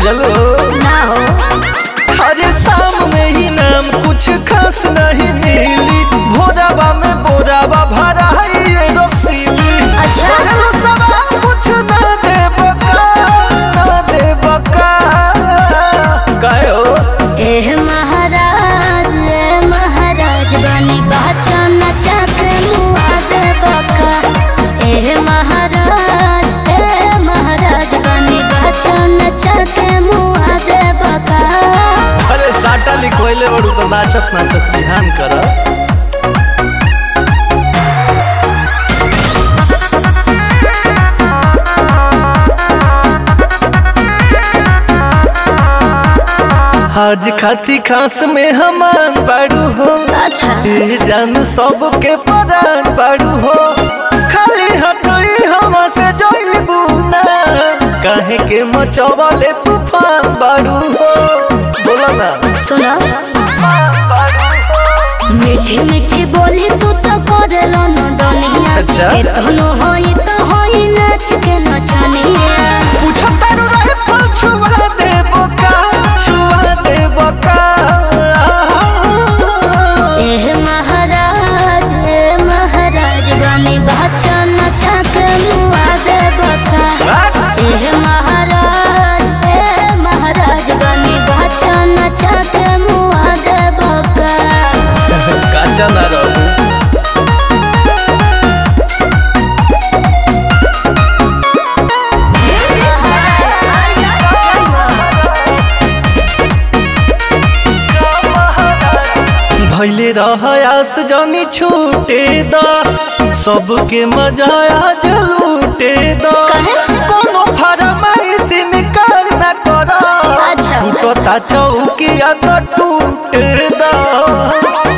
बुझलो ना हो अरे शाम में ही नाम कुछ खास नहीं मिली भोराबा में बोराबा भरा है ये रसीली अच्छा। चलो सवाल कुछ ना दे बका ना दे बका काहे हो एह महाराज ए महाराज बनी बाचा नचा के मुआ दे बका एह महाराज ए महाराज बनी बाचा नचा के मुआ दे बका अरे साटा लिखोइले बड़ू तो नाचत नाचत ध्यान कर आज खाती खास में हमान बाड़ू हो अच्छा जी जान सबके परान बाड़ू हो खाली हटई हवा से जइबू ना काहे के मचवाले तूफान बाड़ू हो बोला ना सुनो तूफान बाड़ू हो मीठी मीठी बोली तू तो करेलो न दुनिया अच्छा। इतनो होई तो होई नाच के नचनिया पूछो तारू रहे फल छुआ दे बोका छुआ दे बोका एह महाराज ए महाराज बनी बाचा नचा के मुआ दे बका एह महाराज ए महाराज बनी बाचा नचा के मुआ दे बका काचा ना रहू धैले रह आस जानी छूटे दा सबके मजा आज लूटे दा काहे? कोनो फरमाइश निकाल ना करो अच्छा। टूटता चौकिया तो टूटे दा